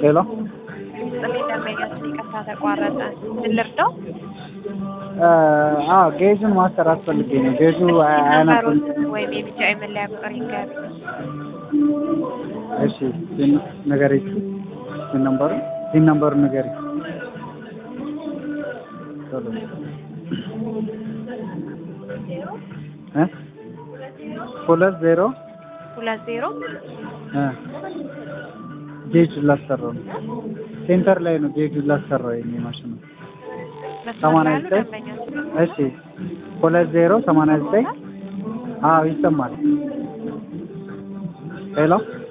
ሄሎ ጥሜ ደንበኛችን ይቅርታ ተቋረጠ። ምን ልርዳው? አዎ ጌጁን ማሰራት ፈልጌ ነው። ጌጁ አያነብም። ነምበሩን ወይም የቢጫ መለያ ቁጥር ይንገር። እሺ ሲን ንገሪ። ሲን ነምበሩ ሲን ነምበሩ ንገሪ። ቶሎ እ ሁለት ዜሮ ሁለት ዜሮ እ ጌጁን ላሰራው ነው። ሴንተር ላይ ነው ጌጁን ላሰራው የኔ ማሽኑ። መስመር ሰማንያ ላይ ያሉ ዘጠኝ ደንበኛችን እሺ ሁለት ዜሮ ሰማንያ ዘጠኝ አዎ ይሰማል። ሄሎ